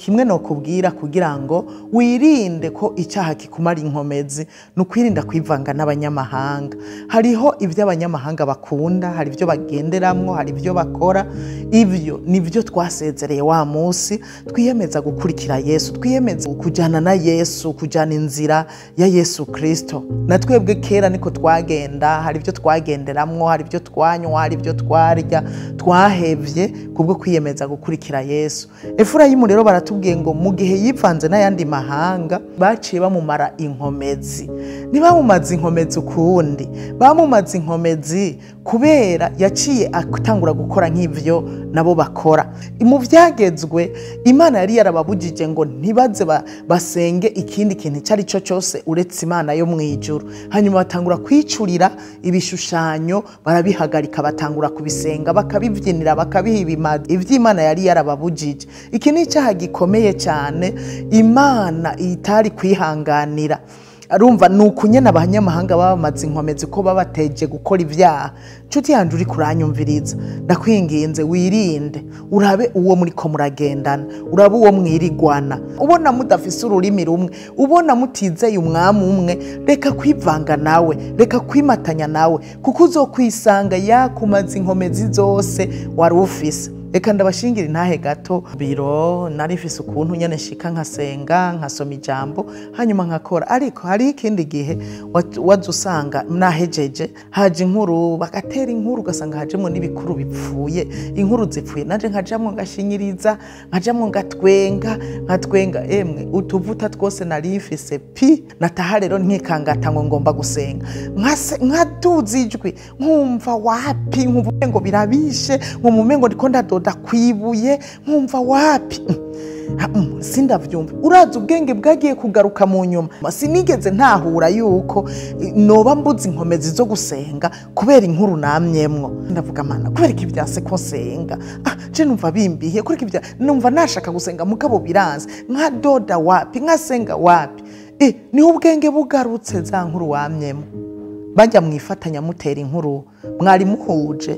kimwe nokubwira kugira ngo wirinde ko icyaha kikumara inkomezi ni ukwirinda kwivanga n'abanyamahanga hariho ibyo abanyamahanga bakunda hari ibyo bagenderamwo hari ibyo bakora ibyo ni byo twasezereye wa munsi twiyemeza gukurikira yesu twiyemeza kujyana na yesu kujyana inzira ya yesu kirisito na twebwe kera niko twagenda hari ibyo twagenderamwo hari ibyo twanywa hari ibyo twarya twahevye kubwo kwiyemeza gukurikira yesu efurayimu rero baratubwiye ngo mu gihe yivanze n'ayandi mahanga baciye bamumara inkomezi ntibamumaze inkomezi ukundi bamumaze inkomezi kubera yaciye atangura gukora nk'ivyo nabo bakora mu byagezwe imana yari yarababujije ngo ntibaze ba- basenge ikindi kintu icyo ari cyo cyose uretse imana yo mu ijuru hanyuma batangura kwicurira ibishushanyo barabihagarika batangura kubisenga bakabibyinira bakabiha ibimazi iby'imana yari yarababujije iki ni icyaha gikomeye cyane imana itari kwihanganira arumva ni ukunyena abanyamahanga baba bamaze inkomezi ko baba bateje gukora ibyaha nshuti yanjye uri kuranyumviriza ndakwinginze wirinde urabe uwo muri ko muragendana urabe uwo mwirigwana ubona mudafise ururimi rumwe ubona mutizeye umwami umwe reka kwivanga nawe reka kwimatanya nawe kuko uzokwisanga yakumaze inkomezi zose wari ufise reka ndabashingira intahe gato biro narifise ukuntu nyene nshika nkasenga nkasoma ijambo hanyuma nkakora ariko hari ikindi gihe wa- waza usanga nahejeje haje inkuru bagatera inkuru ugasanga hajemwo n'ibikuru bipfuye inkuru zipfuye nanje nkajamwo ngashinyiriza nkajamwo ngatwenga nkatwenga emwe utuvuta twose narifise pi nataha rero nkikangata ngo ngomba gusenga Nkase- nkaduza ijwi nkumva wapi nkumva umengo birabishe nkumva umengo ndiko ndadoda kwibuye nkumva wapi Ha, mm, sindavyumva urazi ubwenge bwagiye kugaruka mu nyuma sinigeze ntahura yuko eh, noba mbuze inkomezi zo gusenga kubera inkuru namyemwo ndavuga mana kubera iki byase ko nsenga ah, je numva bimbiye kubera iki bya numva nashaka gusenga mugabo biranze nkadoda wapi nkasenga wapi eh, niho ubwenge bugarutse za nkuru wamyemwo bajya mwifatanya mutera inkuru mwari muhuje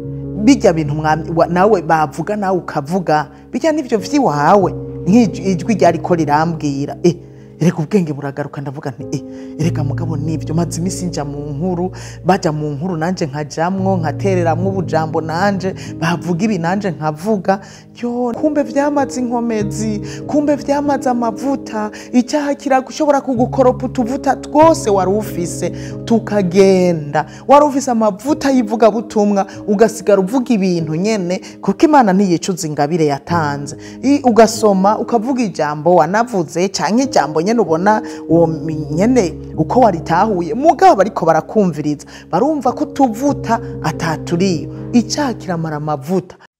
bijya bintu mwami- wa- nawe bavuga nawe ukavuga bijya n'ibyo vy'iwawe nk'ijwi ryariko rirambwira eh, erega ubwenge buragaruka ndavuga nti eh, erega mugabo nibyo maze iminsi nja mu nkuru baja mu nkuru nanje nkajamwo nkatereramwo ubujambo nanje bavuga ibi nanje nkavuga yo kumbe vyamaze inkomezi kumbe vyamaze amavuta icyaha kirashobora kugukoropa utuvuta twose wari ufise tukagenda wari ufise amavuta y'ivugabutumwa ugasigara uvuga ibintu nyene kuko imana ntiyicuza ingabire yatanze I- ugasoma ukavuga ijambo wanavuze canke ijambo nyene ubona uwo mi- nyene uko waritahuye mugabo ariko barakumviriza barumva ko utuvuta ataturiyo icyaha kiramara amavuta